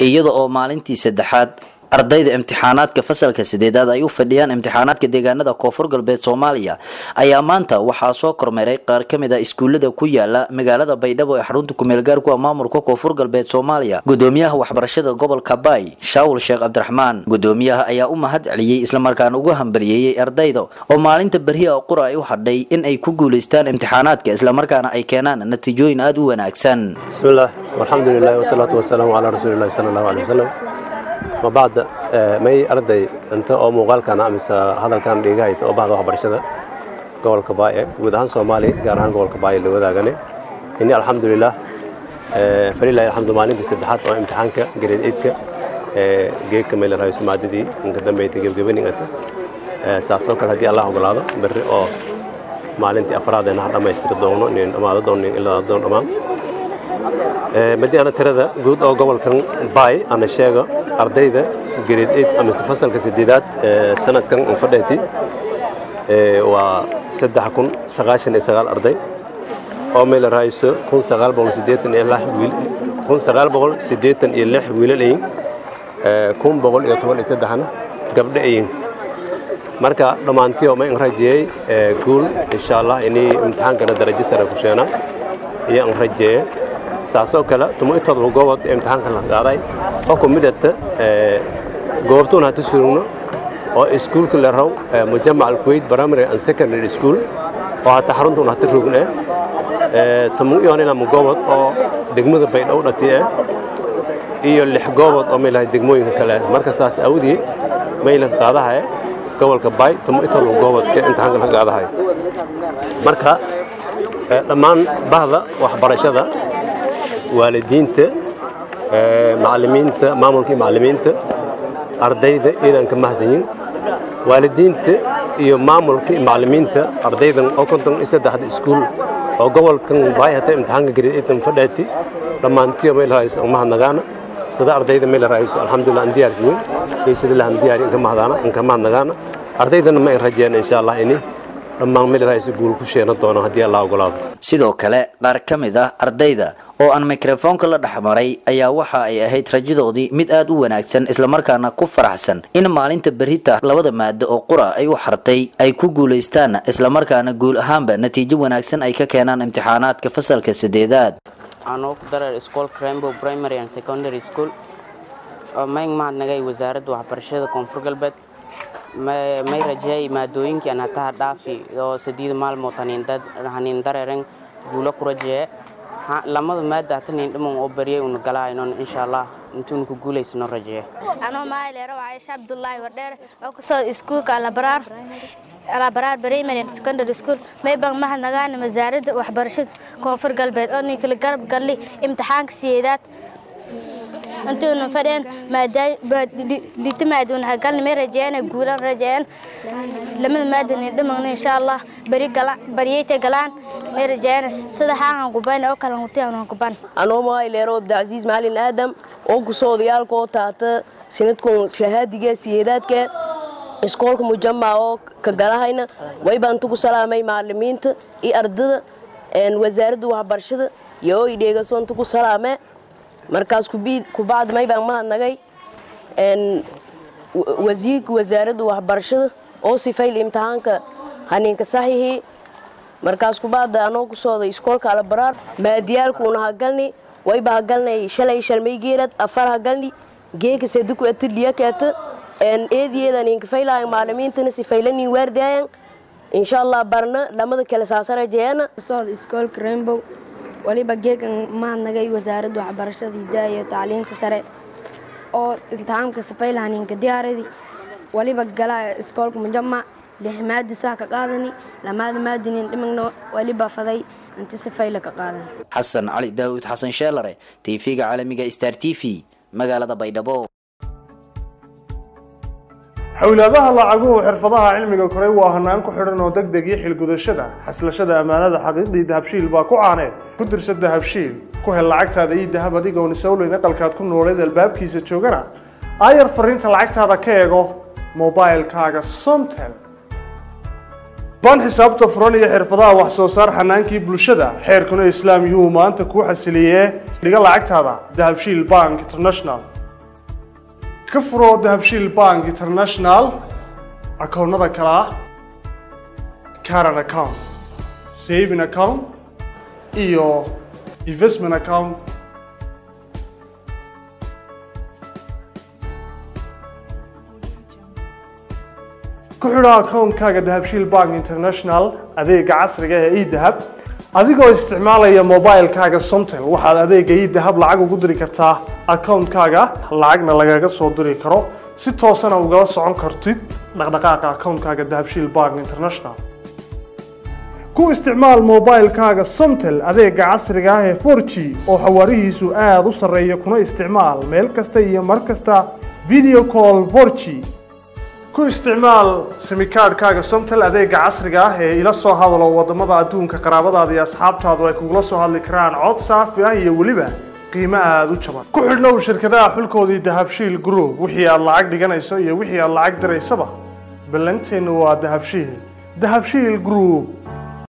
iyada oo maalintii saddexaad ardayda imtixaanaadka fasalka sideedaad ay u fadhiyaan imtixaanaadka deegaanada koonfur galbeed soomaaliya ayaa maanta waxaa soo kormeeray qaar ka mid a iskuullada ku yaala magaalada baydhabo ee xarunta kumeelgaarku ah maamulka koonfur galbeed soomaaliya gudoomiyaha waxbarashada gobolka baay shaawul sheekh cabdiraxmaan gudoomiyaha ayaa u mahad celiyey islamarkaana ugu hambaliyeeyey ardayda oo maalinta beriha qura ay u hadhay in ay ku guulaystaan imtixaanaadka islamarkaana ay keenaan natiijooyin aada u wanaagsan bismillaah alxamdulilah wasalaatu wasalaamu calaa rasuulillahi sala allahu alay wasalam ma bacda may arday inta oo muuqaalkana mise hadalkan dhigahayta oo bahda waxbarashada gobolka baaye guud ahaan soomaaliya gaar ahaan gobolka baaye la wadaagane ini alxamdulilah falilahi alxamdu maalintii saddexaad oo imtixaanka grade eidka geedka meel rahayso maadadii inka dambeyta gebgebaningata saasoo kale haddii allah ogolaado berri oo maalintii afraadena ha dhammaystiri doono nin dhammaado doono nin ilaa doon dhammaan madi ana tirada guud oo gobolkan baay ana sheego ardayda grade eight amase fasalka sideedaad sanadkan unfadheeti waa saddex kun sagaashan iyo sagaal arday oo meel rahayso kun sagaal boqol siddeetan iyo lix wiil kun sagaal boqol siddeetan iyo lix wiilal ayin kun boqol iyo toban iyo saddexna gabdho ayin marka dhammaantii ma in rajeeyey guul insha allah inay imtixaankana darajo sare ku sheena iyo an rajeeye saasoo kale tumo intooda goobod imtixaanka la qaaday oo ku midata goobtuun hata surugno oo iskuulka la raw mujamac alkuwait primary and secondary school oo hata xaruntuun hata rogne tumo iyonila goobod oo degmada baydhow dhati eh iyo lix goobod oo meelahay degmooyinka kale marka saas awdii maylan qaadahay gobolka baay tumo intooda goobod ee imtixaanka la qaadahay marka dhammaan bahda waxbarashada waalidiinta macallimiinta maamulkii macallimiinta ardayda iidanka mahadsanyin waalidiinta iyo maamulka macallimiinta ardaydan oo konton iyo saddexda iskuul oo gobolkan baay hata imtixaanka grade eightan fadhaati dhammaantiyo meel rahayso mahadnagaana sida ardayda meel rahayso alxamdulillah aan diyaarsiyin iyo sida lahan diyaari inka mahadaana inka mahadnagaana ardaydana ma in rajeen insha allah ini dhammaan meel rahayso guul ku sheena doono haddii allah ogolaado sidoo kale qaar ka mid ah ardayda oo aan mikrofoonka la dhexmaray ayaa waxa ay ahayd rajadoodii mid aada u wanaagsan islamarkaana ku faraxsan in maalinta berita labada maado oo qura ay u xartay ay ku guulaystaan islamarkaana guul ahaanba natiijo wanaagsan ay ka keenaan imtixaanaadka fasalka sideedaad anoo ku dareer iskoolka rainbow primary and secondary school oo mayn mahadnagay wasaaradda waxbarashada koonfur galbeed may rajeey maadooyinkii aan hataha dhaafi oo sadiida maalmood hanin dareeren guulo ku rajeeye lamada maada hata nin dhiman oo baryay una galaanon insha allah intuuna ku guulaysano rajeeye anoo maayleero caayisha cabdullaahi wardheer oo kusoo iskuulka alabaraar alabaraar primary and secondary school maybang mahadnagaana wasaaradda waxbarashada koonfur galbeed oo ninkala garab galli imtixaanka siyeedaad intuuna fadheen maadlita maaduun hagalni may rajeeyana guulan rajeeyan lamada maadanin dhimagna insha allah bari gala bariyeyta galaan may rajeeyana sida xaaqan kuban oo kale hutiyan kuban anoo maayleero abdicasiis macalin aadam oo kusoo odayaalka oo taata sanadkun shahaadiga siyeedaadka iskoolka mujamac oo ka galahayna waybaan tugu salaamay macalimiinta iyo ardada wasaaradda waxbarashada iyo oo idheegasoon tugu salaamee markaas kubacd may baan mahadnagay wasiirka wasaaradda waxbarashada oo sifayl imtixaanka haninka saxiixii markaas kubacda anoo ku sooday iskoolka alabaraar maadiyaalkuuna hagalni wayba hagalnay shalay shalmay geelad afar hagalni geeka seduku atidhiyakeeta eediyeedan inkafaylahay maalimiintana sifaylanin waardayan insha allah barna lamada kale saasarajeeyana socda iskoolka rainbow waliba geegan mahadnagay wasaaradda waxbarashada hidaha iyo tacliinta sare oo imtixaamka safaylahaninka diyaaradii waliba galaa iskoolka mujamac lix maadi saa ka qaadani lamaada maadinin dhimagna waliba faday inti safayla ka qaadan xasan cali daawud xasan sheelare tv-ga caalamiga star t v magaalada baydhabo xowlaadaha lacaguhu xirfadaha cilmiga koray waa hanaan ku xidhan oo deg deg iyo xilgudashada xaslashada ammaanada xaqiiqdii dahabshiil baa ku caaneed ku dirsa dahabshiil ku hel lacagtaada iyo dahab adigoon isowleyn aqalkaad ku nooleed albaabkiisa joogana aayar fariinta lacagtaada ka eego mobilkaaga somtel ban xisaabta furan iyo xirfadaha wax soo saar xanaankii bulshada xeerkuna islaam yuu maanta kuu xasiliyee dhiga lacagtaada dahabshiil bank international ka furo dahabshiil bank international akoonnada kale ah caran account saving account iyo investment account ku xidho akoonkaaga dahabshiil bank international adeega casriga ee edahab adigoo isticmaalaya mobilekaaga somtel waxaad adeega edahab lacag ugu diri kartaa akoonkaaga lacagna lagaga soo diri karo si toosana ugala socon kartid dhaqdhaqaaqa akoonkaaga dahabshiil bank international ku isticmaal mobilekaaga somtel adeega casriga ah ee 4g oo xawaarihiisu aada u sarreeya kuna isticmaal meel kasta iyo mar kasta video call 4g ku isticmaal simikaadhkaaga somtel adeega casriga ah ee ila soo hadalo wadamada adduunka qaraabadaada iyo asxaabtaadu ay kugula soo hadli karaan cod saafi ah iyo weliba qiimo aada u jaban ku xidhnow shirkadaha xulkoodii dahabshiil group wixii aad lacag dhiganayso iyo wixii aad lacag diraysaba ballanteennu waa dahabshiil dahabshiil group